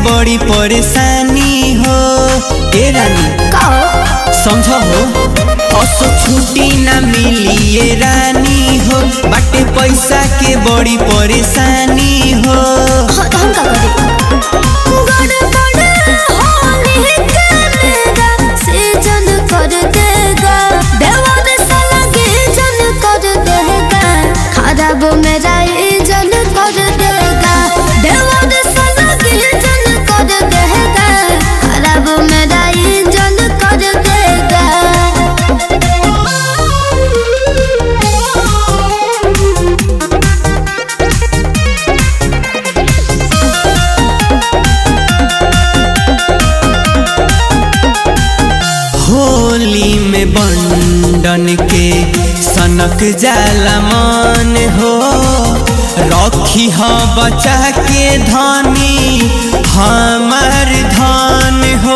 बड़ी परेशानी हो ए रानी का समझ हो असो छुट्टी ना मिली ये रानी हो बाटे पैसा के बड़ी परेशानी हो हाँ, तो हम का करी गड़बड़ होने के मेरा सीजन कर देगा देवर साला के जन कर देगा खराब मेरा जन कर देगा देवर साला के जन कर देगा खराब मेरा जन कर देगा होली में बंडन के सनक जाला मन हो रखी ह बचा के धनी हमार धन हो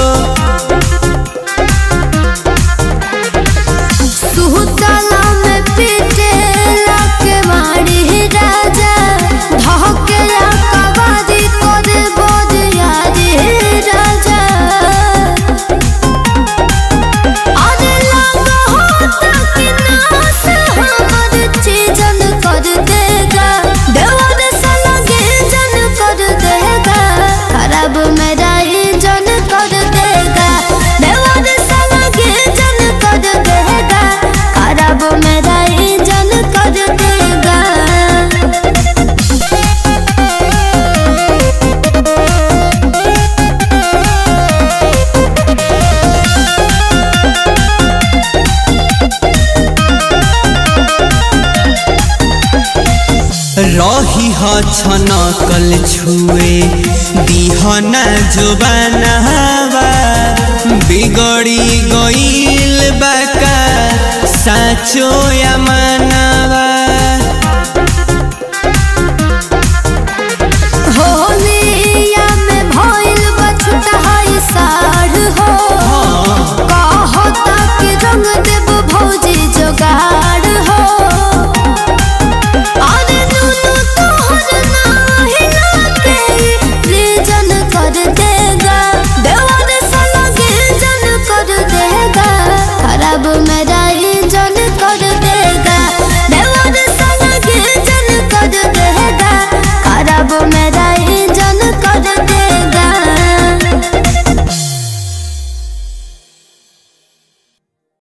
सुहुताला में पीटेला के मारी राजा धकेला कबादी करे बोदियारी राजा अरे लगा होता कि नास हमर चीजन कर देगा देवर साला के जन कर देगा खराब मेरा ही जन कर देगा देवर साला के जन कर देगा खराब मेरा ही जन कर देगा रही ह छनकल छुए दिहना जुबानवा बिगड़ी गईल बाका साचो या माना